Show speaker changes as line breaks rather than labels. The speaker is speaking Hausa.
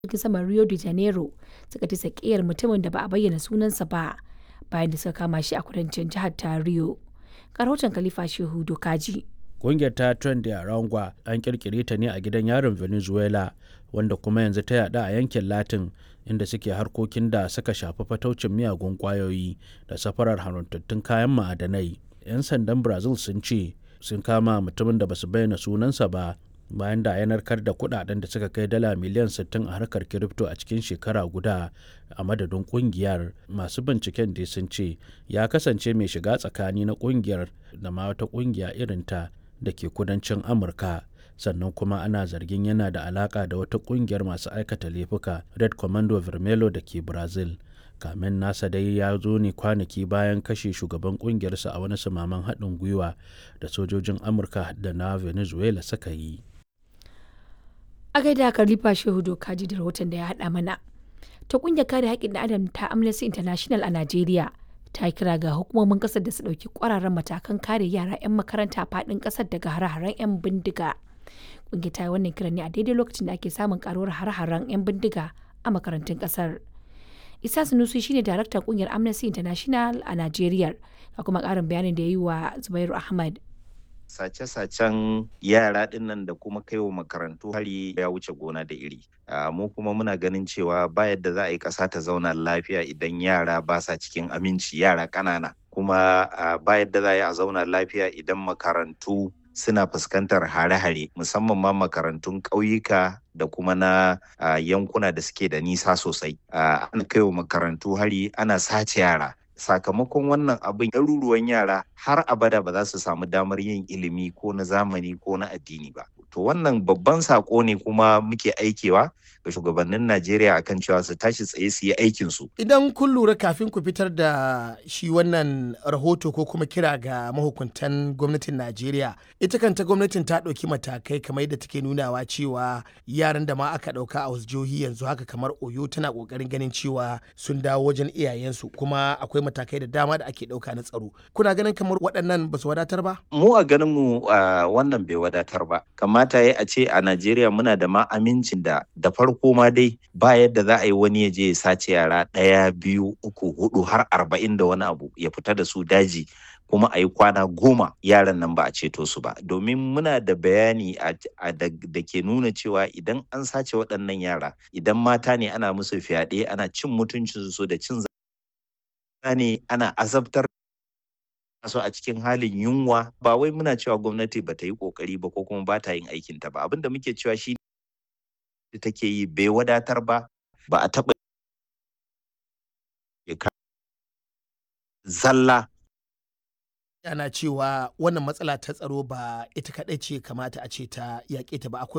jirgin saman Rio de Janeiro suka ta sakiyar mutumin da ba a bayyana sunansa ba bayan da suka kama shi a kudancin jihar ta Rio. Ga rahoton Khalifa Shehu Dokaji.
Ƙungiyar ta Tren de Aragua an kirkire ta ne a gidan yarin Venezuela wanda kuma yanzu ta yada a yankin Latin inda suke harkokin da suka shafi fataucin miyagun kwayoyi da safarar haramtattun kayan ma'adanai. 'Yan sandan Brazil sun ce sun kama mutumin da basu bayyana sunansa ba bayan da ya narkar da kudaden da suka kai dala miliyan 60 a harkar kirifto a cikin shekara guda a madadin kungiyar masu binciken da sun ce ya kasance mai shiga tsakani na kungiyar da ma wata kungiya irinta da ke kudancin amurka sannan kuma ana zargin yana da alaka da wata kungiyar masu aikata laifuka red commando vermelo da ke brazil kamen nasa dai ya zo ne kwanaki bayan kashe shugaban kungiyarsa a wani samaman haɗin gwiwa da sojojin amurka da na venezuela suka yi
A gaida Khalifa Shehu Dokaji da rahoton da ya haɗa mana. Ta ƙungiyar kare haƙƙin adam ta Amnesty International a Najeriya ta kira ga hukumomin ƙasar da su ɗauki ƙwararren matakan kare yara 'yan makaranta faɗin ƙasar daga hare-haren 'yan bindiga. Ƙungiyar ta yi wannan kiran ne a daidai lokacin da ake samun ƙaruwar hare-haren 'yan bindiga a makarantun ƙasar. Isa Sunusi shine daraktan ƙungiyar Amnesty International a Najeriya. Ga kuma ƙarin bayanin da ya yi wa Zubairu Ahmad.
sace-sacen yara dinnan da kuma kaiwa makarantu hari ya wuce gona da iri mu kuma muna ganin cewa ba yadda za a yi ƙasa ta zauna lafiya idan yara ba sa cikin aminci yara ƙanana kuma ba yadda za a yi a zauna lafiya idan makarantu suna fuskantar hare-hare musamman ma makarantun ƙauyuka da kuma na yankuna da suke da nisa sosai ana kaiwa makarantu hari ana sace yara sakamakon wannan abin ɗaruruwan yara har abada ba za su samu damar yin ilimi ko na zamani ko na addini ba to wannan babban sako ne kuma muke aikewa ga shugabannin najeriya akan cewa su tashi tsaye su yi aikinsu
idan kun lura kafin ku fitar da shi wannan rahoto ko kuma kira ga mahukuntan gwamnatin najeriya ita kanta gwamnatin ta ɗauki matakai kamar yadda take nunawa cewa yaran da ma aka ɗauka a wasu jihohi yanzu haka kamar oyo tana ƙoƙarin ganin cewa sun dawo wajen iyayensu kuma akwai matakai da dama da ake ɗauka na tsaro kuna ganin kamar waɗannan ba su wadatar ba
mu a ganin mu wannan bai wadatar ba kamata ya a ce a najeriya muna da ma amincin da da farko ma dai ba yadda za a yi wani ya je ya sace yara ɗaya biyu uku hudu har arba'in da wani abu ya fita da su daji kuma a yi kwana goma yaran nan ba a ceto su ba domin muna da bayani da ke nuna cewa idan an sace waɗannan yara idan mata ne ana musu fyaɗe ana cin mutuncinsu da cin ne ana azabtar su a cikin halin yunwa ba wai muna cewa gwamnati ba ta yi kokari ba ko kuma ba ta yin aikinta ba abinda muke cewa shi da take yi bai wadatar ba ba a taɓa zalla
ana cewa wannan matsala ta tsaro ba ita kaɗai ce kamata a ce ta yaƙe ta ba akwai